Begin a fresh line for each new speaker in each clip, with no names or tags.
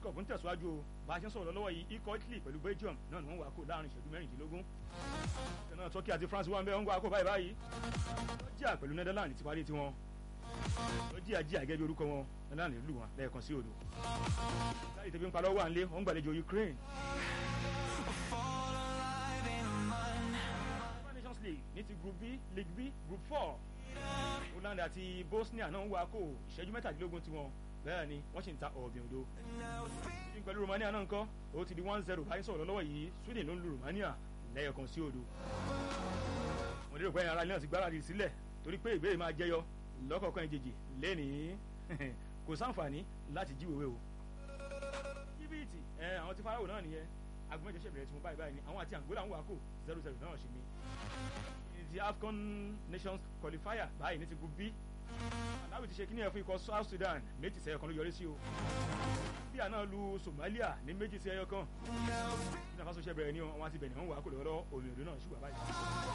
cup ń tẹ̀síwájú o bá a ṣe ń sọ̀rọ̀ lọ́wọ́ yìí ikọ̀ italy pẹ̀lú belgium náà ni wọ́n wà kó láàrin ìṣẹ́jú mẹ́rìndínlógún náà turkey àti france wà ń bẹ́ ń wà kó báyìí báyìí georgia pẹ̀lú netherlands ti parí tiwọn georgia jíà gẹ́gẹ́ bí orúkọ wọn netherlands lù wọn lẹ́ẹ̀kan sí odò láì tẹ̀bí ń pa lọ́wọ́ à ń lé wọ́n ń gbàlejò ukraine nations league ní ti group b league b group four holland àti bosnia náà ń wá kó ìṣẹ́jú mẹ́tàdínlógún tiwọn bẹ́ẹ̀ ni wọ́n sì ń ta ọ̀bìn odò ní pẹ̀lú romania náà ńkọ́ ó ti di one zero báyìí sọ̀rọ̀ lọ́wọ́ yìí sweden ló ń lu romania lẹ́yọ̀kan sí odò mo lérò pé ẹ̀yin ara ilé náà ti gbáradì sílẹ̀ torí pé ìbéèrè máa jẹyọ lọ́kọ̀ọ̀kan ìjèjì lẹ́nìí kò sáǹfààní láti jíwèwé o jìbìtì ẹ àwọn tí farao náà nìyẹn agbọ̀nmẹ́jọ ṣẹ̀bẹ̀rẹ̀ tí mo báyìí báyìí ni àwọn àti angola ń wá kó zero zero náà ṣe ni ti afcon nations qualifier báyìí ní ti group b aláwì ti ṣe kíní ẹ̀ fún ikọ̀ south sudan méjì sẹ́yọ kan ló yọrí sí o bíà náà lu somalia ní méjì sí ẹyọ kan ní àfàṣọ ṣe bẹ̀rẹ̀ ní o àwọn àti bẹ̀rẹ̀ wọn wà kó lọ́wọ́ omi òdo náà ṣùgbọ́n báyìí.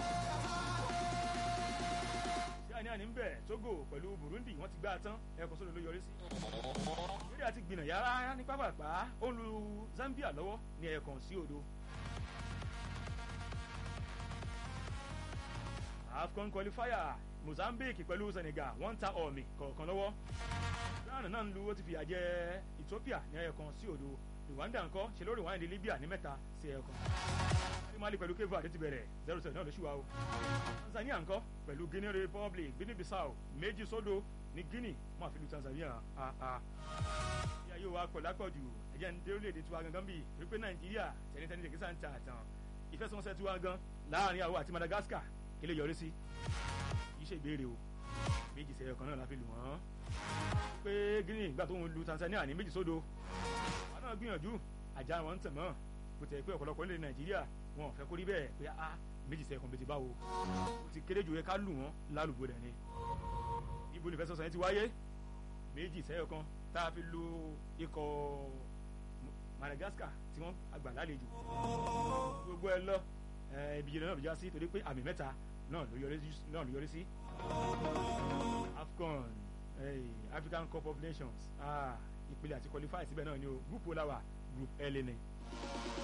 sí àní àní ń bẹ̀ togo pẹ̀lú burundi wọ́n ti gbá a tán ẹ̀kọ́ sódò ló yọrí sí. lórí àti gbìnà yàrá ní pápápá ó ń lu zambia lọ́wọ́ ní ẹ̀ẹ̀kan sí odò. afcon qualifier mozambique pẹ̀lú senegal wọ́n ń ta ọ̀mì kọ̀ọ̀kan lọ́wọ́ ghana náà ń lu ó ti fìyà jẹ ethiopia ní ẹyọ kan sí odò rwanda ńkọ́ ṣe lórí wáyé ní libya ní mẹ́ta sí ẹyọ kan mali pẹ̀lú cape verde ti bẹ̀rẹ̀ zero seven náà ló ṣùwà o tanzania ńkọ́ pẹ̀lú guinea republic guinea bissau méjì sódò ní guinea wọ́n àfi lu tanzania aa ìyá yóò wá pẹ̀lú àpọ̀jù ẹ̀jẹ̀ ń dé orílẹ̀-èdè tiwa gangan bíi wípé nàìjíríà tẹnitẹni tẹkísà ń ta àtàn ìfẹsẹ̀wọnsẹ̀ tiwa gan láàrin àwọn àti madagascar kí lè yọrí sí kì í ṣe ìbéèrè o méjì sẹ́yọ kan náà la fi lù wọ́n pé guinea ìgbà tó ń lu tanzania ní méjì sódò wọn náà gbìyànjú àjà wọn ń tẹ̀ mọ́ kò tẹ̀ pé ọ̀pọ̀lọpọ̀ nílẹ̀ nàìjíríà wọn ò fẹ́ kórí bẹ́ẹ̀ pé a méjì sẹ́yọ kan bẹ́ẹ̀ ti báwo ó ti kéré jù yẹ ká lù wọ́n lálùbọ̀ dẹ̀ ni ibo ní ìfẹsọ̀sọ̀ yẹn ti wáyé méjì sẹ́yọ kan tá a fi lu ikọ̀ madagascar tí wọ́n àgbà lálejò gbogbo ẹ lọ ibi yẹn náà ló já sí torí pé àmì mẹ́ta náà ló yọrí sí afcon hey, african cup of nations ìpele àti qualify síbẹ̀ náà ni o group olawa group l ni.